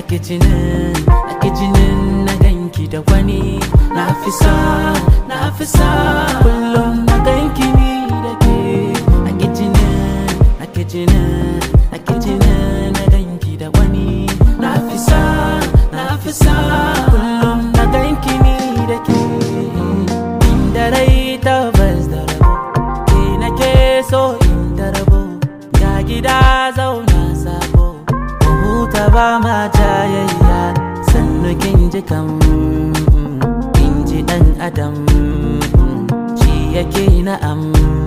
nake jinin nake jinin na ganki da wani na fi sa na fi sa kullum na ganki ni da ke nake jinin nake jinin nake jinin na ganki da wani na fi sa na fi sa kullum na ganki ni da ke inda rai tabbas da rabo ke nake so inda rabo ga gida zauna sabo mu huta ba ma jayayya sannu kin ji kam kin ji dan adam shi yake na'am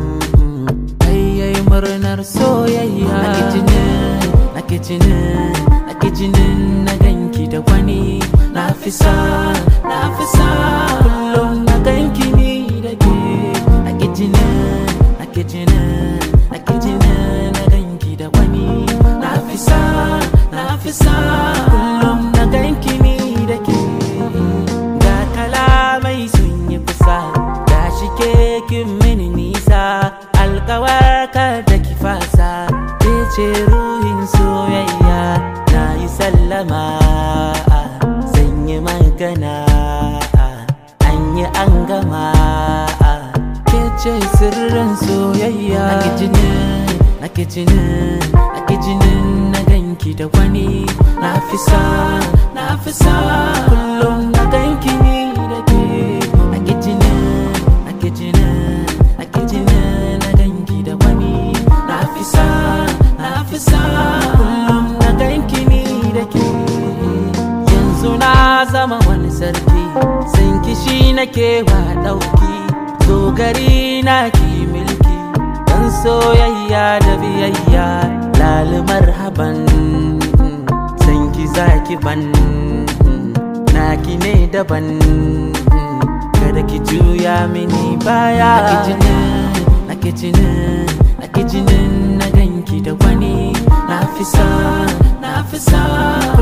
ayyai murnar soyayya nake jinin nake jinin nake jinin na ganki da wani na fi sa na fi sa kullum na ganki ni da ke nake jinin nake jinin nake jinin na ganki da wani na fi sa na fi sa kullum na ganki ni da ke ga kalamai sun yi kusa ga shi ke kin mini nisa alkawar da ki fasa ke ce ruhin soyayya na yi sallama zan yi magana an yi an gama ke ce sirrin soyayya nake jinin nake jinin nake jinin na ganki da wani na fi sa na fi sa kullum na ganki ni da ke nake jinin nake jinin nake jinin na ganki da wani na fi sa na fi sa kullum na ganki ni da ke yanzu na zama wani sarki san kishi nake wa dauki dogari na ki milki dan soyayya da biyayya lalumar haban san ki zaki ban naki ne daban kada ki juya mini baya nake jinin nake jinin nake jinin na ganki da wani na fi sa na fi sa